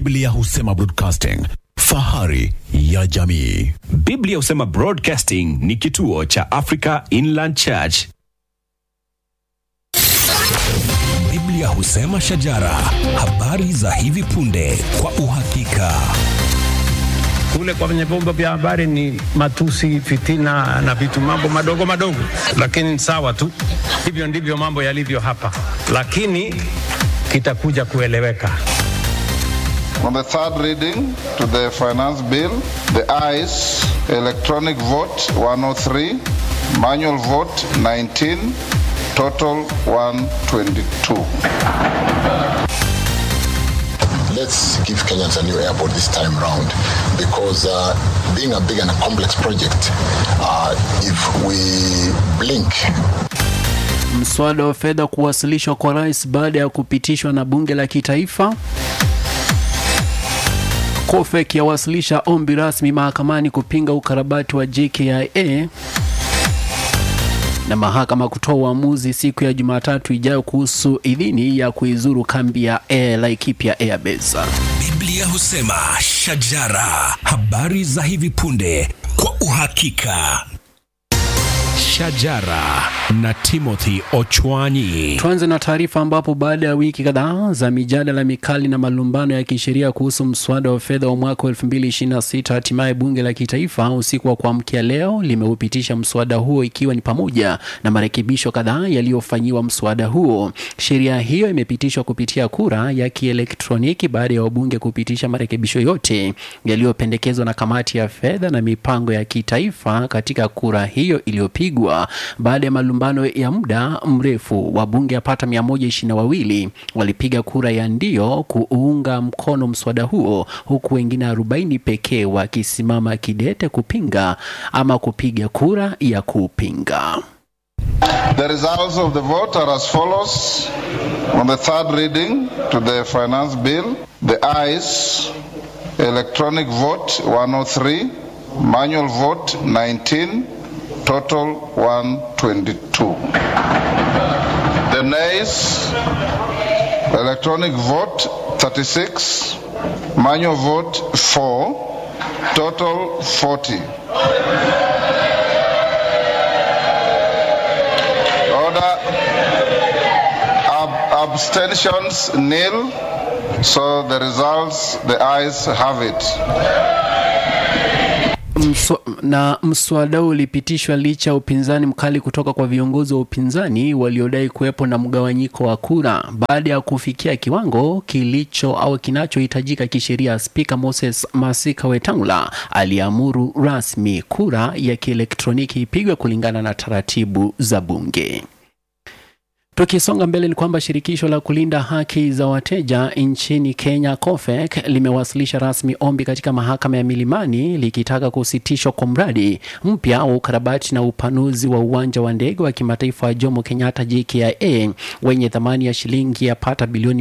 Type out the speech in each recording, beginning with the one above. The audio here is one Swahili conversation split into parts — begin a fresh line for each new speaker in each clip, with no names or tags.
Biblia husema broadcasting, fahari ya jamii.
Biblia husema Broadcasting ni kituo cha Africa Inland Church.
Biblia husema shajara, habari za hivi punde kwa uhakika.
kule kwenye vyombo vya habari ni matusi, fitina na vitu mambo madogo madogo, lakini sawa tu. Hivyo ndivyo mambo yalivyo hapa, lakini kitakuja kueleweka.
On the third reading to the finance bill, the ayes, electronic vote 103, manual vote 19, total 122.
let's give Kenyans a new airport this time round because uh, being a big and a complex project, uh, if we blink,
Mswada wa fedha kuwasilishwa kwa rais baada ya kupitishwa na bunge la kitaifa. COFEC yawasilisha ombi rasmi mahakamani kupinga ukarabati wa JKIA na mahakama kutoa uamuzi siku ya Jumatatu ijayo kuhusu idhini ya kuizuru kambi ya Air Laikipia Airbase.
Biblia husema shajara, habari za hivi punde kwa uhakika. Shajara na Timothy Ochwanyi.
Tuanze na taarifa ambapo baada ya wiki kadhaa za mijadala mikali na malumbano ya kisheria kuhusu mswada wa fedha wa mwaka wa 2026 hatimaye bunge la kitaifa usiku wa kuamkia leo limeupitisha mswada huo ikiwa ni pamoja na marekebisho kadhaa yaliyofanyiwa mswada huo. Sheria hiyo imepitishwa kupitia kura ya kielektroniki baada ya wabunge kupitisha marekebisho yote yaliyopendekezwa na kamati ya fedha na mipango ya kitaifa katika kura hiyo iliyopigwa baada ya malumbano ya muda mrefu. Wabunge yapata 122 walipiga kura ya ndio kuunga mkono mswada huo, huku wengine 40 pekee wakisimama kidete kupinga ama kupiga kura ya kupinga.
The results of the vote are as follows. On the third reading to the finance bill, the ayes, electronic vote 103, manual vote 19, total 122. The nays, electronic vote 36, manual vote 4, total 40. Order. Ab- abstentions nil. So the results, the ayes have it.
Mswa, na mswada huu ulipitishwa licha ya upinzani mkali kutoka kwa viongozi wa upinzani waliodai kuwepo na mgawanyiko wa kura baada ya kufikia kiwango kilicho au kinachohitajika kisheria. Spika Moses Masika Wetangula aliamuru rasmi kura ya kielektroniki ipigwe kulingana na taratibu za bunge. Tukisonga mbele ni kwamba shirikisho la kulinda haki za wateja nchini Kenya COFEC limewasilisha rasmi ombi katika mahakama ya Milimani likitaka kusitishwa kwa mradi mpya wa ukarabati na upanuzi wa uwanja wa ndege wa kimataifa wa Jomo Kenyatta JKIA wenye thamani ya shilingi yapata bilioni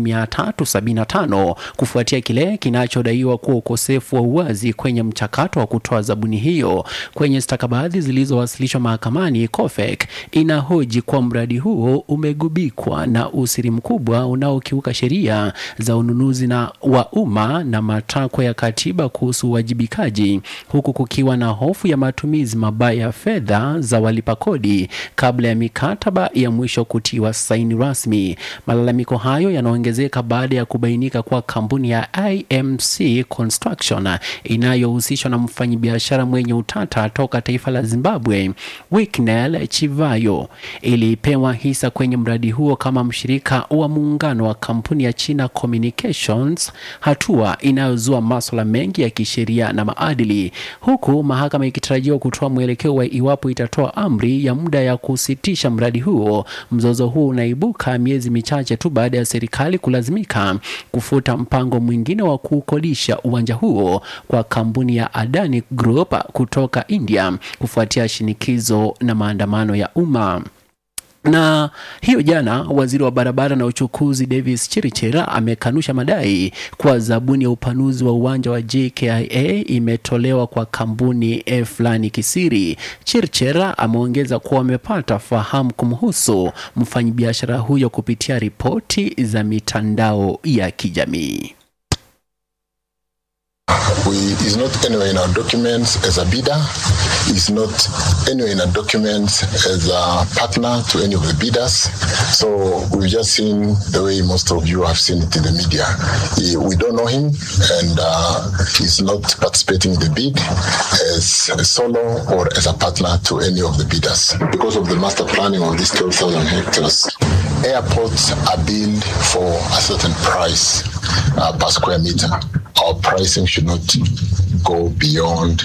375 kufuatia kile kinachodaiwa kuwa ukosefu wa uwazi kwenye mchakato wa kutoa zabuni hiyo. Kwenye stakabadhi zilizowasilishwa mahakamani, COFEC inahoji kuwa mradi huo umegubikwa na usiri mkubwa unaokiuka sheria za ununuzi na wa umma na matakwa ya katiba kuhusu uwajibikaji, huku kukiwa na hofu ya matumizi mabaya ya fedha za walipa kodi kabla ya mikataba ya mwisho kutiwa saini rasmi. Malalamiko hayo yanaongezeka baada ya kubainika kuwa kampuni ya IMC Construction inayohusishwa na mfanyabiashara mwenye utata toka taifa la Zimbabwe Wicknell Chivayo ilipewa hisa kwenye mradi huo kama mshirika wa muungano wa kampuni ya China Communications, hatua inayozua maswala mengi ya kisheria na maadili, huku mahakama ikitarajiwa kutoa mwelekeo wa iwapo itatoa amri ya muda ya kusitisha mradi huo. Mzozo huo unaibuka miezi michache tu baada ya serikali kulazimika kufuta mpango mwingine wa kukodisha uwanja huo kwa kampuni ya Adani Group kutoka India kufuatia shinikizo na maandamano ya umma. Na hiyo jana, waziri wa barabara na uchukuzi Davis Chirichira amekanusha madai kuwa zabuni ya upanuzi wa uwanja wa JKIA imetolewa kwa kampuni eh, fulani kisiri. Chirichira ameongeza kuwa wamepata fahamu kumhusu mfanyabiashara huyo kupitia ripoti za mitandao ya kijamii.
we is not anywhere in our documents as a bidder. Is not anywhere in our documents as a partner to any of the bidders. So we've just seen the way most of you have seen it in the media. He- we don't know him, and uh, he's not participating in the bid as a solo or as a partner to any of the bidders. Because of the master planning of these 12,000 hectares, airports are billed for a certain price uh, per square meter. Our pricing should not go beyond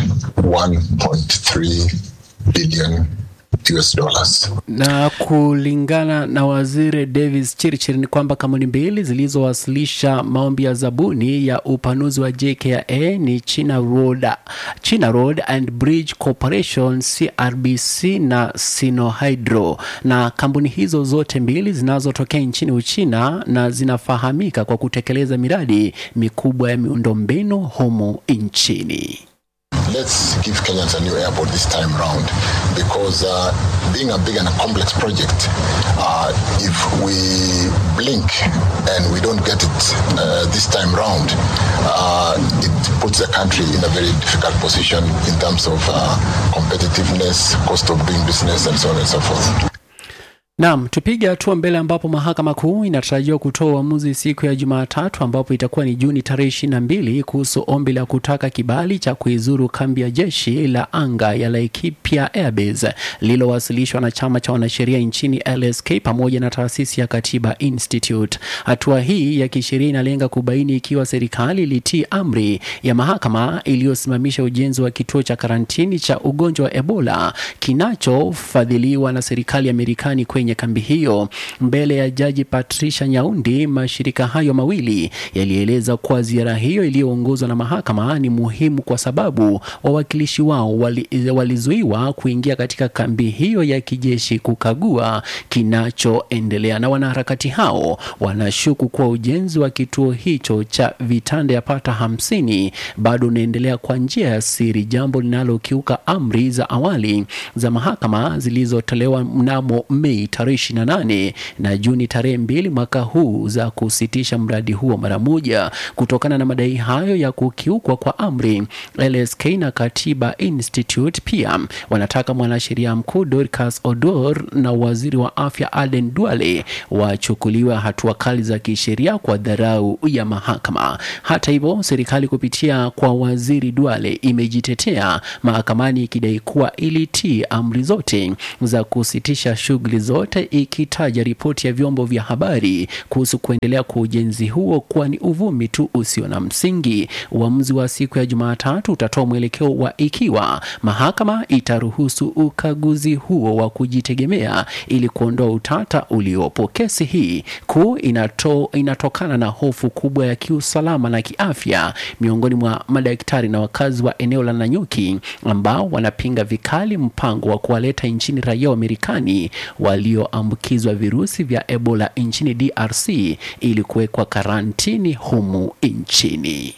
1.3 billion US dollars.
Na kulingana na waziri Davis Chirchir ni kwamba kampuni mbili zilizowasilisha maombi ya zabuni ya upanuzi wa JKIA ni China Road, China Road and Bridge Corporation CRBC na Sinohydro, na kampuni hizo zote mbili zinazotokea nchini Uchina na zinafahamika kwa kutekeleza miradi mikubwa ya miundombinu humu nchini.
let's give Kenyans a new airport this time round because uh, being a big and a complex project, uh, if we blink and we don't get it uh, this time round, uh, it puts the country in a very difficult position in terms of uh, competitiveness, cost of doing business, and so on and so forth.
Naam, tupige hatua mbele ambapo mahakama kuu inatarajiwa kutoa uamuzi siku ya Jumatatu ambapo itakuwa ni Juni tarehe ishirini na mbili kuhusu ombi la kutaka kibali cha kuizuru kambi ya jeshi la anga ya Laikipia Airbase lililowasilishwa na chama cha wanasheria nchini LSK pamoja na taasisi ya Katiba Institute. Hatua hii ya kisheria inalenga kubaini ikiwa serikali ilitii amri ya mahakama iliyosimamisha ujenzi wa kituo cha karantini cha ugonjwa wa Ebola kinachofadhiliwa na serikali ya Marekani kwenye kambi hiyo. Mbele ya jaji Patricia Nyaundi, mashirika hayo mawili yalieleza kuwa ziara hiyo iliyoongozwa na mahakama ni muhimu kwa sababu wawakilishi wao wali, walizuiwa kuingia katika kambi hiyo ya kijeshi kukagua kinachoendelea, na wanaharakati hao wanashuku kuwa ujenzi wa kituo hicho cha vitanda yapata hamsini bado unaendelea kwa njia ya siri, jambo linalokiuka amri za awali za mahakama zilizotolewa mnamo Mei tarehe 28 na Juni tarehe mbili mwaka huu za kusitisha mradi huo mara moja. Kutokana na madai hayo ya kukiukwa kwa amri, LSK na Katiba Institute pia wanataka mwanasheria mkuu Dorcas Odor na waziri wa afya Aden Duale wachukuliwe hatua kali za kisheria kwa dharau ya mahakama. Hata hivyo, serikali kupitia kwa waziri Duale imejitetea mahakamani ikidai kuwa ilitii amri zote za kusitisha shughuli zote, ikitaja ripoti ya vyombo vya habari kuhusu kuendelea kwa ujenzi huo kuwa ni uvumi tu usio na msingi. Uamuzi wa siku ya Jumatatu utatoa mwelekeo wa ikiwa mahakama itaruhusu ukaguzi huo wa kujitegemea ili kuondoa utata uliopo. Kesi hii kuu inato, inatokana na hofu kubwa ya kiusalama na kiafya miongoni mwa madaktari na wakazi wa eneo la Nanyuki ambao wanapinga vikali mpango wa kuwaleta nchini raia wa Marekani walioambukizwa virusi vya Ebola nchini DRC ili kuwekwa karantini humu nchini.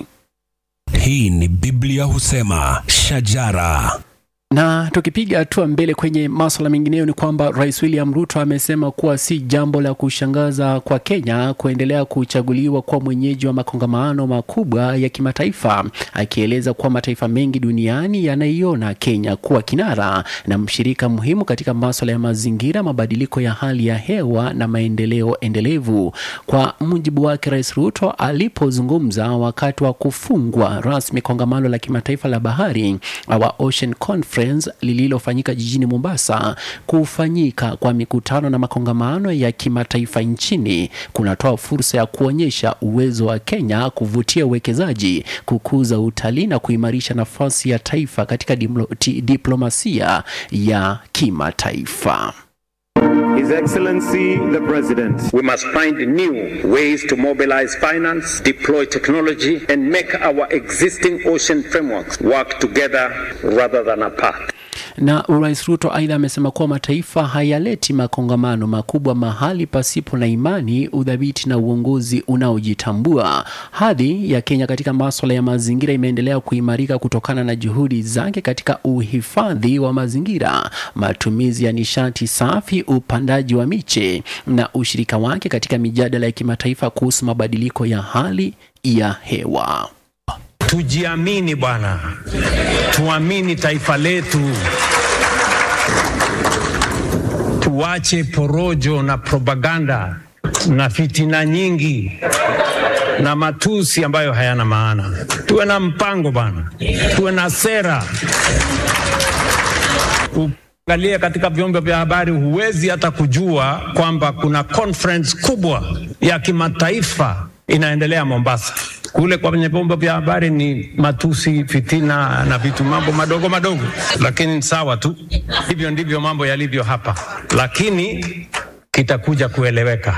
Hii ni Biblia husema shajara.
Na tukipiga hatua mbele kwenye maswala mengineyo ni kwamba Rais William Ruto amesema kuwa si jambo la kushangaza kwa Kenya kuendelea kuchaguliwa kwa mwenyeji wa makongamano makubwa ya kimataifa, akieleza kuwa mataifa mengi duniani yanaiona Kenya kuwa kinara na mshirika muhimu katika maswala ya mazingira, mabadiliko ya hali ya hewa na maendeleo endelevu. Kwa mujibu wake, Rais Ruto alipozungumza wakati wa kufungwa rasmi kongamano la kimataifa la bahari wa Ocean Conference lililofanyika jijini Mombasa. Kufanyika kwa mikutano na makongamano ya kimataifa nchini kunatoa fursa ya kuonyesha uwezo wa Kenya kuvutia uwekezaji, kukuza utalii na kuimarisha nafasi ya taifa katika dimlo- ti- diplomasia ya kimataifa.
His Excellency the President, we must find new ways to mobilize finance, deploy technology, and make our existing ocean frameworks work together rather than apart.
Na Rais Ruto aidha amesema kuwa mataifa hayaleti makongamano makubwa mahali pasipo na imani, udhabiti na uongozi unaojitambua. Hadhi ya Kenya katika maswala ya mazingira imeendelea kuimarika kutokana na juhudi zake katika uhifadhi wa mazingira, matumizi ya nishati safi, upandaji wa miche na ushirika wake katika mijadala ya kimataifa kuhusu mabadiliko ya hali ya hewa.
tujiamini bwana, tuamini taifa letu, tuache porojo na propaganda na fitina nyingi na matusi ambayo hayana maana. Tuwe na mpango bwana, tuwe na sera. Ukiangalia katika vyombo vya habari, huwezi hata kujua kwamba kuna conference kubwa ya kimataifa inaendelea Mombasa. Kule kwenye vyombo vya habari ni matusi, fitina na vitu mambo madogo madogo, lakini sawa tu. Hivyo ndivyo mambo yalivyo hapa, lakini kitakuja kueleweka.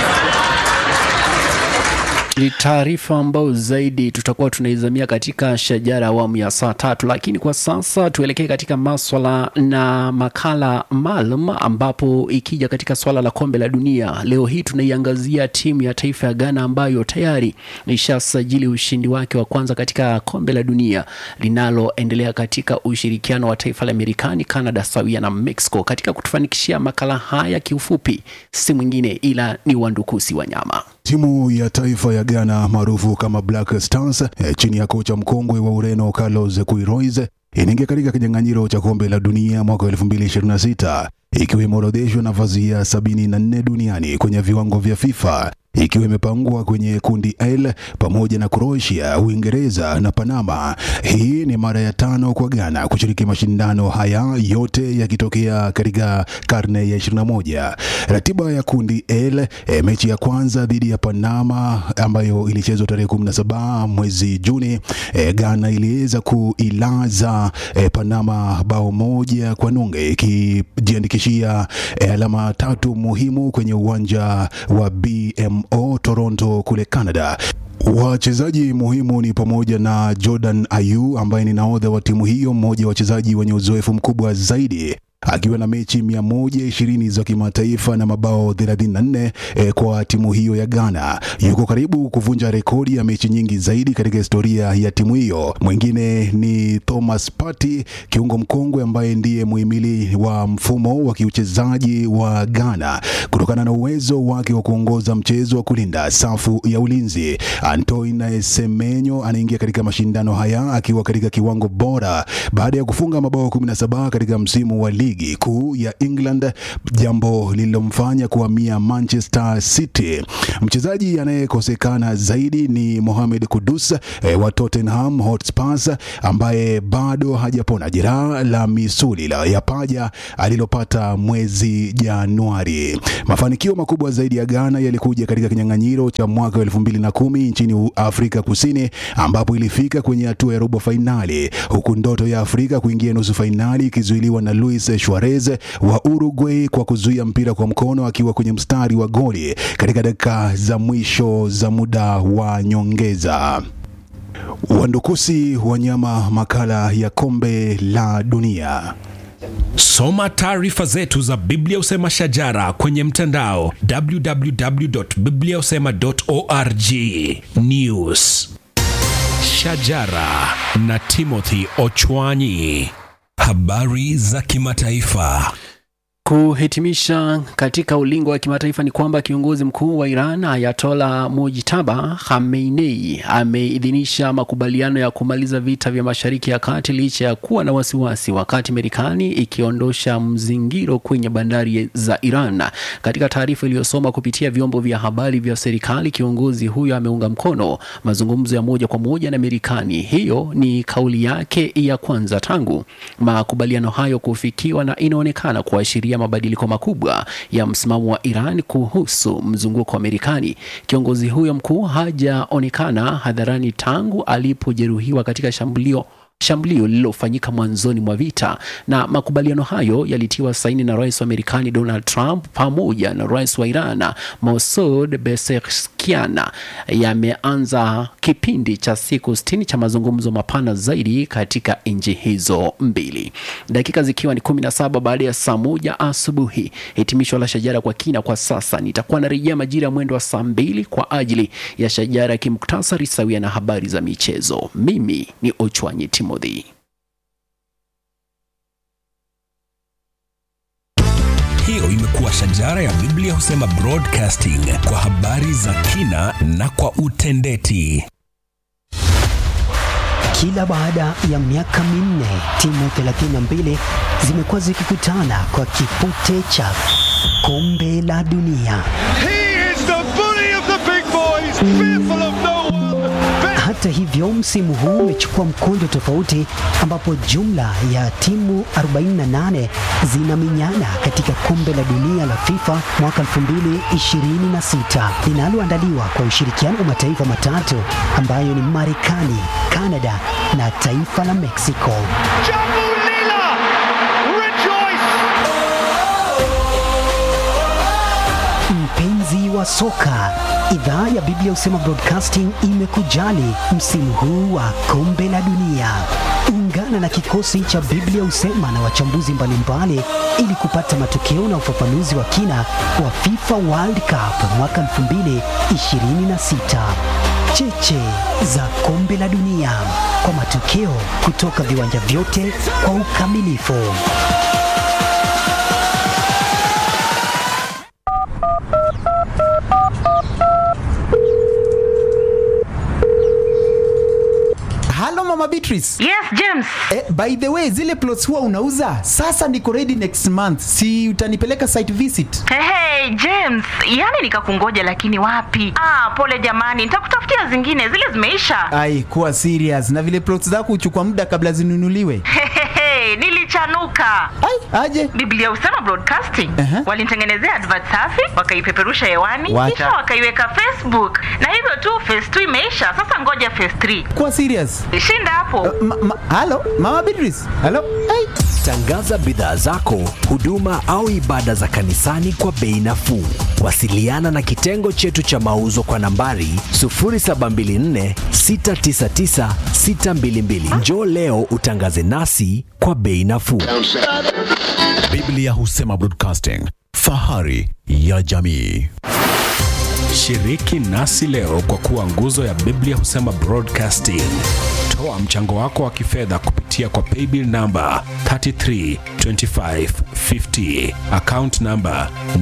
Ni taarifa ambayo zaidi tutakuwa tunaizamia katika shajara awamu ya saa tatu, lakini kwa sasa tuelekee katika maswala na makala maalum, ambapo ikija katika swala la kombe la dunia leo hii tunaiangazia timu ya taifa ya Ghana ambayo tayari ishasajili ushindi wake wa kwanza katika kombe la dunia linaloendelea katika ushirikiano wa taifa la Marekani, Canada sawia na Mexico. Katika kutufanikishia makala haya kiufupi, si mwingine ila ni Wandukusi Wanyama.
Timu ya taifa ya Ghana maarufu kama Black Stars eh, chini ya kocha mkongwe wa Ureno Carlos Queiroz inaingia katika kinyang'anyiro cha kombe la dunia mwaka 2026 ikiwa imeorodheshwa nafasi ya 74 duniani kwenye viwango vya FIFA ikiwa imepangwa kwenye kundi L pamoja na Croatia, Uingereza na Panama. Hii ni mara ya tano kwa Ghana kushiriki mashindano haya, yote yakitokea katika karne ya 21. Ratiba ya kundi L, e, mechi ya kwanza dhidi ya Panama ambayo ilichezwa tarehe 17 mwezi Juni, e, Ghana iliweza kuilaza e, Panama bao moja kwa nunge ikijiandikishia e, alama tatu muhimu kwenye uwanja wa BMO Toronto kule Canada. Wachezaji muhimu ni pamoja na Jordan Ayew ambaye ni nahodha wa timu hiyo, mmoja wa wachezaji wenye uzoefu mkubwa zaidi akiwa na mechi 120 za kimataifa na mabao 34 eh, kwa timu hiyo ya Ghana. Yuko karibu kuvunja rekodi ya mechi nyingi zaidi katika historia ya timu hiyo. Mwingine ni Thomas Partey, kiungo mkongwe ambaye ndiye muhimili wa mfumo wa kiuchezaji wa Ghana kutokana na uwezo wake wa kuongoza mchezo wa kulinda safu ya ulinzi. Antoine Semenyo anaingia katika mashindano haya akiwa katika kiwango bora baada ya kufunga mabao 17 katika msimu wa ligi kuu ya England, jambo lililomfanya kuhamia Manchester City. Mchezaji anayekosekana zaidi ni Mohamed Kudus eh, wa Tottenham Hotspur ambaye bado hajapona jeraha la misuli la ya paja alilopata mwezi Januari. Mafanikio makubwa zaidi ya Ghana yalikuja katika kinyang'anyiro cha mwaka 2010 nchini Afrika Kusini ambapo ilifika kwenye hatua ya robo fainali huku ndoto ya Afrika kuingia nusu fainali ikizuiliwa na Luis Suarez wa Uruguay kwa kuzuia mpira kwa mkono akiwa kwenye mstari wa goli katika dakika za mwisho za muda wa nyongeza. Wandukusi Wanyama, makala ya kombe la dunia.
Soma taarifa zetu za Biblia Usema Shajara kwenye mtandao www.bibliausema.org. News Shajara na Timothy Ochwanyi. Habari za kimataifa.
Kuhitimisha katika ulingo wa kimataifa ni kwamba kiongozi mkuu wa Iran Ayatola Mojtaba Khamenei ameidhinisha makubaliano ya kumaliza vita vya Mashariki ya Kati licha ya kuwa na wasiwasi, wakati Marekani ikiondosha mzingiro kwenye bandari za Iran. Katika taarifa iliyosoma kupitia vyombo vya habari vya serikali, kiongozi huyo ameunga mkono mazungumzo ya moja kwa moja na Marekani. Hiyo ni kauli yake ya kwanza tangu makubaliano hayo kufikiwa na inaonekana kuashiria mabadiliko makubwa ya msimamo wa Iran kuhusu mzunguko wa Marekani. Kiongozi huyo mkuu hajaonekana hadharani tangu alipojeruhiwa katika shambulio shambulio lililofanyika mwanzoni mwa vita, na makubaliano hayo yalitiwa saini na rais wa Marekani Donald Trump pamoja na rais wa Iran Masoud Pezeshkian. Yameanza kipindi cha siku 60 cha mazungumzo mapana zaidi katika nchi hizo mbili, dakika zikiwa ni 17 baada ya saa moja asubuhi. Hitimisho la Shajara kwa kina kwa sasa. Nitakuwa narejea majira ya mwendo wa saa mbili kwa ajili ya Shajara ya kimuktasari sawia na habari za michezo. Mimi ni Ochwanyi Timothy.
Hiyo imekuwa Shajara ya Biblia Husema Broadcasting kwa habari za kina na kwa utendeti.
Kila baada ya miaka minne timu 32 zimekuwa zikikutana kwa kipute cha kombe la dunia. Hata hivyo, msimu huu umechukua mkondo tofauti, ambapo jumla ya timu 48 zinamenyana katika kombe la dunia la FIFA mwaka 2026 linaloandaliwa kwa ushirikiano wa mataifa matatu ambayo ni Marekani, Kanada na taifa la Mexico. Mpenzi wa soka, idhaa ya Biblia Husema Broadcasting imekujali msimu huu wa kombe la dunia. Ungana na kikosi cha Biblia Husema na wachambuzi mbalimbali ili kupata matokeo na ufafanuzi wa kina wa FIFA World Cup mwaka 2026. Cheche za kombe la dunia kwa matokeo kutoka viwanja vyote kwa ukamilifu.
Halo Mama Beatrice.
Yes, James.
Eh, by the way, zile plots huwa unauza? Sasa niko ready next month. Si utanipeleka site visit?
Hey, hey, James, yani nikakungoja lakini wapi? Ah, pole jamani, nitakutafutia zingine, zile zimeisha.
Ai, kuwa serious. Na vile plots zako huchukua muda kabla zinunuliwe.
Hehehe, nilichanuka.
Ai, aje.
Biblia Husema Broadcasting
Aha.
walinitengenezea advert safi, wakaipeperusha hewani,
Wacha.
kisha wakaiweka Facebook, na hivyo tu phase 2 imeisha. Sasa ngoja phase 3.
Kuwa serious.
Shinda hapo.
Ma, ma, halo Mama Beatrice. Halo. Ai.
Tangaza bidhaa zako, huduma au ibada za kanisani kwa bei nafuu. Wasiliana na kitengo chetu cha mauzo kwa nambari 0724 699 622. Njoo leo utangaze nasi kwa bei nafuu.
Biblia Husema Broadcasting, fahari ya jamii.
Shiriki nasi leo kwa kuwa nguzo ya Biblia Husema Broadcasting. Toa mchango wako wa kifedha kupitia kwa paybill namba 332550 account namba